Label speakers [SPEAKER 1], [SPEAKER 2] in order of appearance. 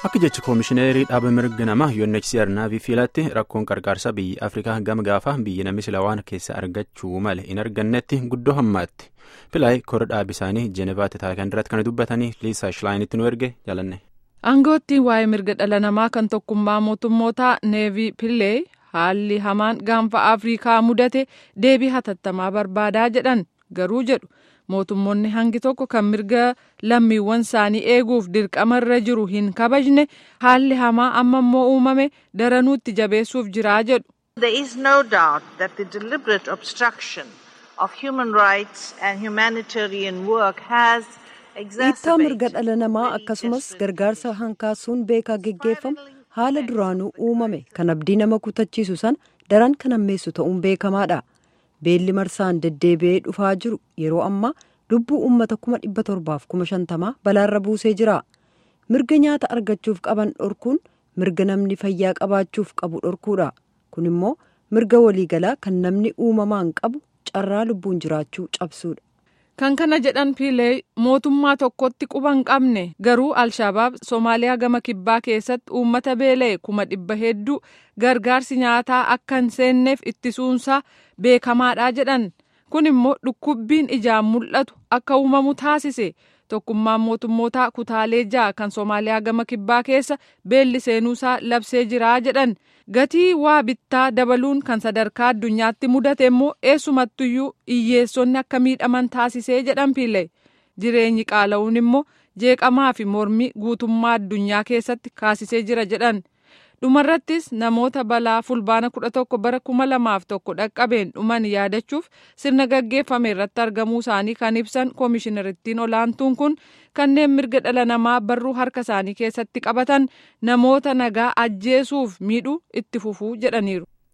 [SPEAKER 1] akka jechi koomishineerii dhaaba mirga namaa UNHCR naavii fiilatti rakkoon qarqaarsa biyyi afrikaa gama gaafa biyyi namni sila waan keessa argachuu male hin argannetti guddoo hammaatti pilaay kora dhaabi isaanii jeenevaatti taakan irratti kan dubbatanii liisaa shilaayinitti nu erge jaalanne.
[SPEAKER 2] aangoottiin waa'ee mirga dhala namaa kan tokkummaa mootummootaa neevii pilee haalli hamaan gaanfa afrikaa mudate deebii hatattamaa barbaadaa jedhan garuu jedhu. mootummoonni hangi tokko kan mirga lammiiwwan isaanii eeguuf dirqama irra jiru hin kabajne haalli hamaa amma immoo uumame daranuutti jabeessuuf jiraa jedhu.
[SPEAKER 3] There is no doubt that the deliberate obstruction of human rights and humanitarian work has
[SPEAKER 4] dhiittaa mirga dhala namaa akkasumas gargaarsa hankaasuun beekaa geggeeffamu haala duraanuu uumame kan abdii nama kutachiisu sana daran kan hammeessu ta'uun beekamaadha. beelli marsaan deddeebi'ee dhufaa jiru yeroo ammaa lubbuu uummata kuma dhibba torbaaf kuma shantamaa balaarra buusee jira mirga nyaata argachuuf qaban dhorkuun mirga namni fayyaa qabaachuuf qabu dhorkuudha kun immoo mirga waliigalaa kan namni uumamaan qabu carraa lubbuun jiraachuu cabsuudha.
[SPEAKER 2] kan kana jedhan piilee mootummaa tokkotti quba hin qabne garuu alshabaab soomaaliyaa gama kibbaa keessatti uummata beela'e kuma dhibba hedduu gargaarsi nyaataa akka hin seenneef ittisuunsaa beekamaadha jedhan kun immoo dhukkubbiin ijaan mul'atu akka uumamu taasise tokkummaan mootummootaa kutaalee ja'a kan soomaaliyaa gama kibbaa keessa beelli seenuusaa labsee jiraa jedhan gatii waa bittaa dabaluun kan sadarkaa addunyaatti mudate immoo eessumattuyyuu hiyyeessonni akka miidhaman taasisee jedhan piilee jireenyi qaala'uun immoo jeeqamaa fi mormii guutummaa addunyaa keessatti kaasisee jira jedhan dhumarrattis namoota balaa fulbaana kudha tokko bara kuma lamaaf tokko dhaqqabeen dhuman yaadachuuf sirna gaggeeffame irratti argamuu isaanii kan ibsan koomishinerittiin olaantuun kun kanneen mirga dhala namaa barruu harka isaanii keessatti qabatan namoota nagaa ajjeesuuf miidhuu itti fufuu jedhaniiru.